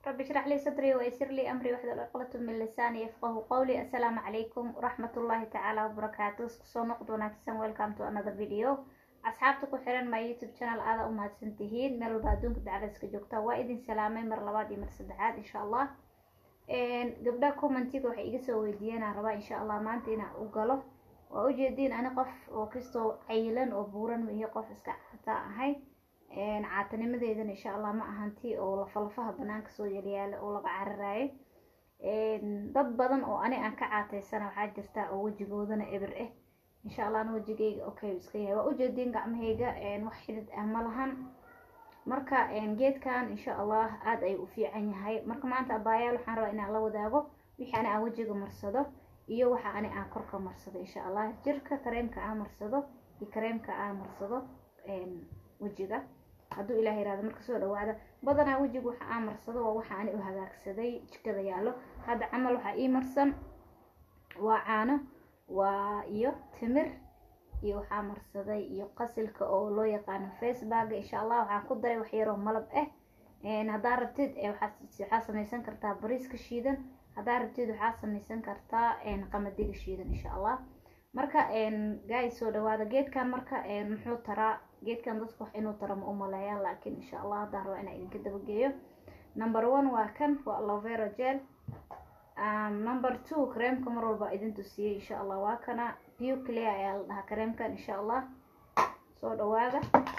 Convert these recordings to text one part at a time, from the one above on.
رب اشرح لي صدري ويسر لي أمري واحلل عقدة من لساني يفقه قولي السلام عليكم ورحمة الله تعالى وبركاته soo noqod wanaagsan welcome to another video asxaabta ku xiran my youtube channel aada u mahadsan tihiin meel walba adduunka dacdayska joogta waa idin salaamay mar labaad iyo mar saddexaad insha allah gabdha commentiga waxay iga soo weydiiyeen aan rabaa insha allah maanta inaan u galo waa ujeediin ani qof oo kastoo cayilan oo buuran mihi qof iska caata ahay caatanimadeedana insha allah ma ahanti oo lafalafaha banaanka soo yalyaala oo laga cararaayo dad badan oo ani aan ka caataysana waxaa jirta oo wejigoodana eber ah insha allah ana wejigayga okay iska yahay waa ujeediin gacmahayga wax xidid ah ma lahan marka geedkan insha allah aada ayuu u fiican yahay marka maanta abaayaal waxaan rabaa inaan la wadaago wixii ani aan wejiga marsado iyo waxa ani aan korka marsado insha allah jirka kareemka aan marsado iyo kareemka aan marsado wejiga hadduu ilaah yirahdo marka soo dhawaada badanaa wejiga waxa aan marsado waa waxa ani u hagaagsaday jikada yaallo hadda camal waxaa ii marsan waa caano waa iyo timir iyo waxaa marsaday iyo qasilka oo loo yaqaano facebaga insha allah waxaan ku daray wax yaroo malab ah haddaa rabtid waxaa samaysan kartaa bariiska shiidan haddaa rabtid waxaa samaysan kartaa qamadiga shiidan insha allah marka gaay soo dhawaada geedkan marka muxuu taraa geedkan dadka wax inuu taro ma u maleeyaan laakiin insha allah haddaa rabaa inaa idinka dabageeyo number one waa kan waa alovera gel number two kareemka mar walba idin tusiyey insha allah waa kana bio clear ayaa la dhahaa kareemkan insha allah soo dhawaada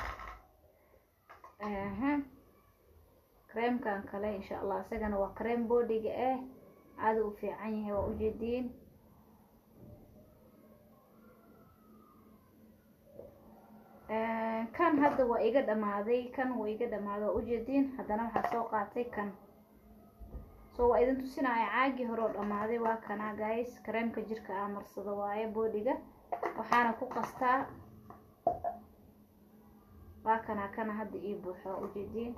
kareemkan kale insha allah isagana waa kareem boodiga ah aada u fiican yahay waa ujeediin kan hadda waa iga dhamaaday kan waa iga dhamaaday waa ujeediin haddana waxaa soo qaatay kan so waa idin tusinaya caagii hore oo dhammaaday waa kana guys kareemka jirka aa marsado waaye boodiga waxaana ku qastaa waa kana kana hadda ii buuxo waa ujeediin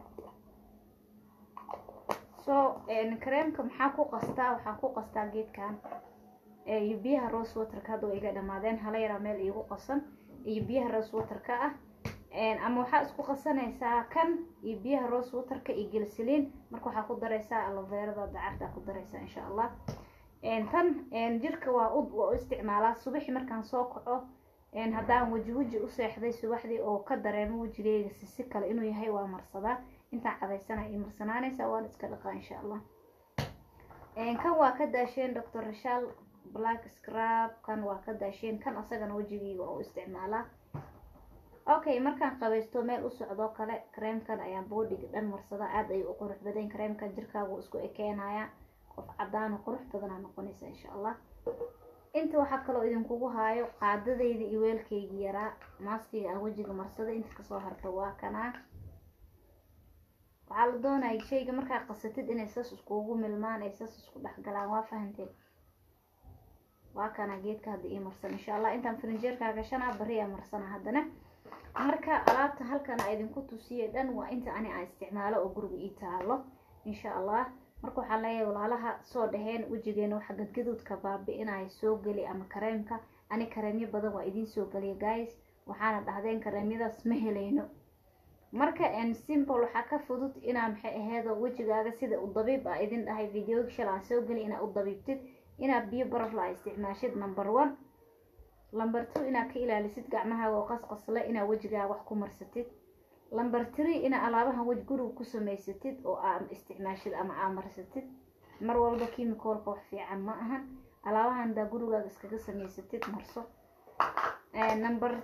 so kareemka maxaa ku qastaa waxaan ku qastaa geedkan iyo biyaha rose waterka hadda waa iga dhamaadeen hala yaraa meel iigu qasan iyo biyaha rose waterka ah ama waxaa isku qasanaysaa kan iyo biyaha rose waterka iyo gelsiliin marka waxaa ku daraysaa aloverada dacarta ku daraysaa insha allah tan jirka waa u waa u isticmaalaa subaxi markaan soo kaco haddaan weji weji u seexday subaxdii oo ka dareemo wejigeyga sisi kale inuu yahay waa marsadaa intaan cadaysana io marsanaanaysaa waan iska dhaqaa insha allah kan waa ka daasheen doctor rashal black scrab kan waa ka daasheen kan asagana wejigeyga oo isticmaalaa okay markaan qabaysto meel u socdoo kale kareemkan ayaan boodiga dhan marsadaa aada ayuu u qurux badan kareemkan jirkaagu isku ekeenaya qof cadaano qurux badanaa noqonaysa insha allah inta waxaa kaloo idinkugu haayo qaadadayda iyo weelkaygi yaraa maaskiga aan wejiga marsada inta kasoo harta waa kanaa waxaa la doonaya shayga markaa qasatid inay sas iskugu milmaan ay sas isku dhexgalaan waa fahanteen waa kana geedka hadda ii marsan insha allah intaan farinjeerkaa gashanaa bari aa marsana haddana marka alaabta halkan a idinku tusiye dhan waa inta ani aan isticmaalo oo guriga ii taalo insha allah marka waxaan leeyahay walaalaha soo dhaheen wejigeena waxa gadgaduudka baabi-inaya soo geli ama kareemka ani kareemyo badan waa idiin soo geliya guys waxaana dhahdeen kareemyadaas ma helayno marka simple waxaa ka fudud inaa maxay aheedo wejigaaga sida u dabiib a idin dhahay videoga shal aan soo geli inaa u dabiibtid inaad biyo barafla a isticmaashid number one number two inaad ka ilaalisid gacmahaaga oo qasqasle inaad wejigaaga wax ku marsatid number three inaa alaabahan wej guriga ku samaysatid oo aa isticmaashid ama aa marsatid mar walba chemicalka wax fiican ma ahan alaabahan daa gurigaaga iskaga samaysatid marso number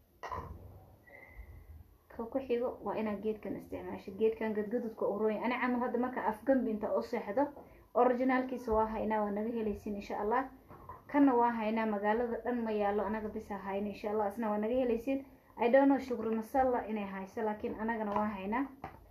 ka ku xigo waa inaad geedkan isticmaashid geedkan gadgadudka urooya ani camal hadda marka afgambi inta u seexdo originaalkiisa waa haynaa waa naga helaysin insha allah kanna waa haynaa magaalada dhan ma yaallo anaga bisa hayno insha allah isna waa naga helaysin i don't know shukri masalla inay hayso laakiin anagana waa haynaa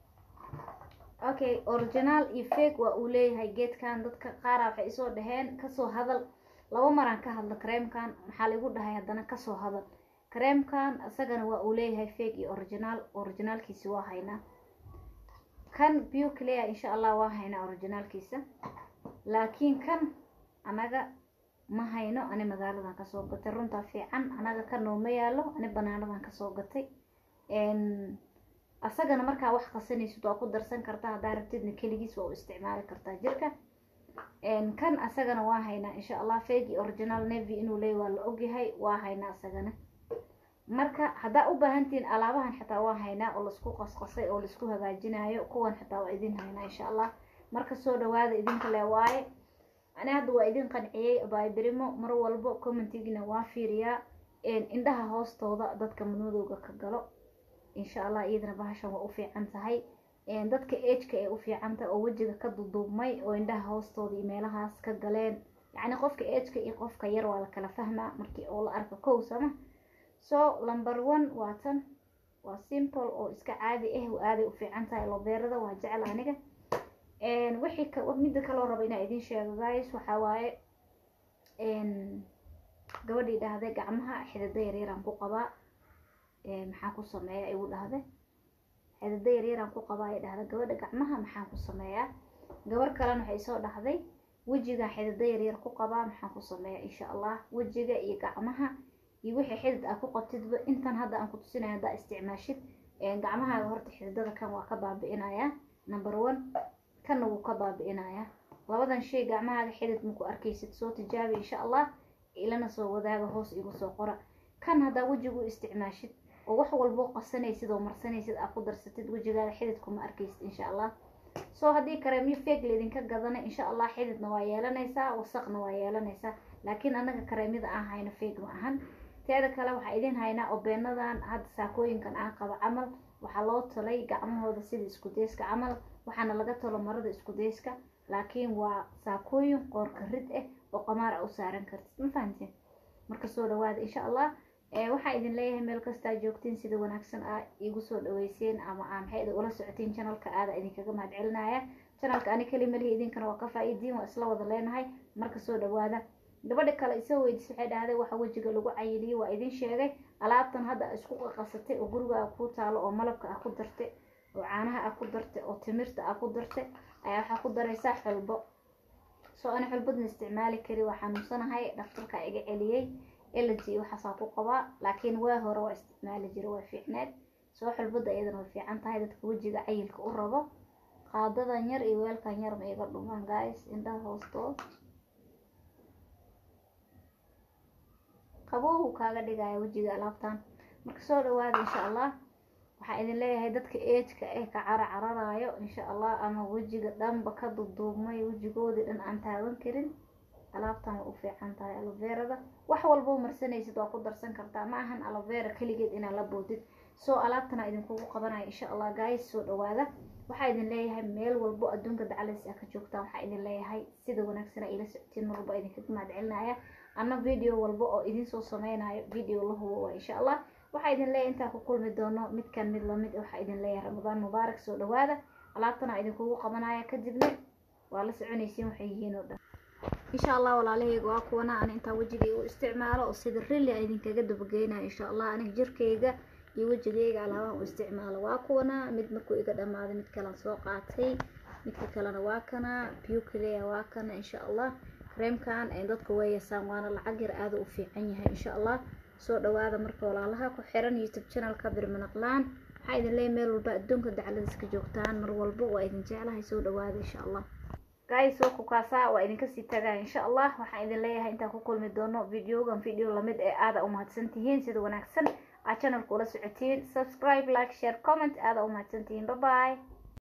okay original iyo fake waa uu leeyahay geedkan dadka qaara waxay isoo dhaheen kasoo hadal laba maraan ka hadlo kareemkan maxaa laigu dhahay haddana kasoo hadal kareemkan isagana waa uu leeyahay fake iyo original originaalkiisi waa haynaa kan bio clear insha allah waa haynaa originaalkiisa laakiin kan anaga ma hayno ani magaaladan kasoo gatay runtaa fiican anaga ka nooma yaalo ani banaanadan kasoo gatay asagana markaa wax qasanaysid waa ku darsan kartaa haddaa rabtidna keligiis waa u isticmaali kartaa jirka kan asagana waa haynaa insha allah fegi original navy inuu leey waa la ogyahay waa haynaa asagana marka haddaa u baahantihiin alaabahan xataa waa haynaa oo laisku qasqasay oo laisku hagaajinayo kuwan xataa waa idin haynaa insha allah marka soo dhawaada idinka le waaye ani hadda waa idin qanciyey baaybirimo mar walbo commentigina waa fiiriyaa indhaha hoostooda dadka madmadowga ka galo insha allah iyadana bahashan waa u fiican tahay dadka ageka ay u fiican tahay oo wejiga ka duduubmay oo indhaha hoostooda iyo meelahaas ka galeen yacni qofka ageka iyo qofka yar waa la kala fahmaa markii oo la arko kow sama so number one waa tan waa simple oo iska caadi ah aaday u fiican tahay lobeerada waa jecel aniga wixii midda kaloo raba inaa idin sheego guys waxaa waaye gabadhii dhahday gacmaha xidida yaryaraan ku qabaa maxaa ku sameeya igu dhahde xidida yaryaraan ku qabaa ay dhahda gabadha gacmaha maxaan ku sameeyaa gabar kalena waxay soo dhahday wejiga xidida yaryar ku qabaa maxaan ku sameeyaa insha allah wejiga iyo gacmaha iyo wixii xidid aa ku qabtidba intan hadda aan ku tusinaya haddaa isticmaashid gacmahaaga horta xididada kan waa ka baabi'inayaa number one kanna wuu ka baabi'inayaa labadan shay gacmahaaga xidid maku arkaysid soo tijaabi insha allah ilana soo wadaaga hoos igu soo qora kan haddaa wejigu isticmaashid oo wax walbo qasanaysid oo marsanaysid aa ku darsatid wejigaaga xididkuma arkaysid insha allah soo haddii kareemyo feeg laydinka gadana insha allah xididna waa yeelanaysaa wasaqna waa yeelanaysaa laakiin annaga kareemyada aan hayno feeg ma ahan teeda kale waxaa idin haynaa oo beenadan hadda saakooyinkan aan qabo camal waxaa loo talay gacmahooda sida iskudayska camal waxaana laga talo marada iskudayska laakiin waa saakooyin qoorka rid ah oo qamaar a u saaran kartid ma fahamteen marka soo dhawaada insha allah waxaa idin leeyahay meel kastaa joogtiin sida wanaagsan aa igu soo dhaweyseen ama aa maxay ula socotiin janalka aada idinkaga mahad celinaya janalka ani keli malihi idinkana waa ka faa-idiin waa isla wada leenahay marka soo dhawaada gabadha kale isoo weydiis waxay dhahday waxa wejiga lagu cayiliyey waa idin sheegay alaabtan hadda isku qaqasatay oo gurigaa kuu taalo oo malabka ah ku dartay oo caanaha ah ku dartay oo timirta ah ku dartay ayaa waxaa ku daraysaa xulbo soo ani xulbadna isticmaali kari waa xanuunsanahay dhaktarka iga celiyey elegy waxaasaa ku qabaa laakiin waa hore waa isticmaali jira waa fiicneed soo xulbada iyadana way fiican tahay dadka wejiga cayilka u rabo qaadadan yar iyo weelkan yar ma iga dhumaan guys indhaha hoostood qabowhu kaaga dhigaya wejiga alaabtan marka soo dhawaada insha allah waxaa idin leeyahay dadka eejka eh ka cara cararayo insha allah ama wejiga dhanba ka duduubmay wejigoodii dhan aan taaban karin alaabtan way u fiican tahay aloverada wax walbo marsanaysid waa ku darsan kartaa ma ahan alovera keligeed inaa la boodid soo alaabtana idinkugu qabanaya insha allah guys soo dhawaada waxaa idin leeyahay meel walbo adduunka dacalays a ka joogtaan waxaa idin leeyahay sida wanaagsan ila socotiin mar walba idinkaga mahad celinaya ana video walba oo idinsoo sameynayo video la hubo waa insha allah waxaa idin leeyahay intaan ku kulmi doono midkan mid lamid waxaa idin leeyahay ramadaan mubaarak soo dhawaada alaabtana idinkugu qabanaya kadibna waa la soconaysiin waxay yihiin oo dhan insha allah walaalahayga waa kuwana aan intaa wejigayga u isticmaalo oo sida rilli a idinkaga dabageynayo insha allah aniga jirkayga iyo wejigayga alaabahan u isticmaalo waa kuwana mid markuu iga dhamaaday mid kalan soo qaatay midka kalena waa kana buclea waa kana insha allah kareemkan dadka way yasaan waana lacag yar aada u fiican yahay insha allah soo dhawaada marka walaalaha ku xiran youtube channelka birmanaqlaan waxaa idin leeyahay meel walba adduunka dacladiska joogtaan mar walba waa idin jeclahay soo dhawaada insha allah guys soo kukaasaa waa idinka sii tagaa insha allah waxaan idin leeyahay intaan ku kulmi doono videogan video lamid ee aada u mahadsan tihiin sida wanaagsan aad channelka ula socotiin subscribe like share comment aada u mahadsan tihiin bye bye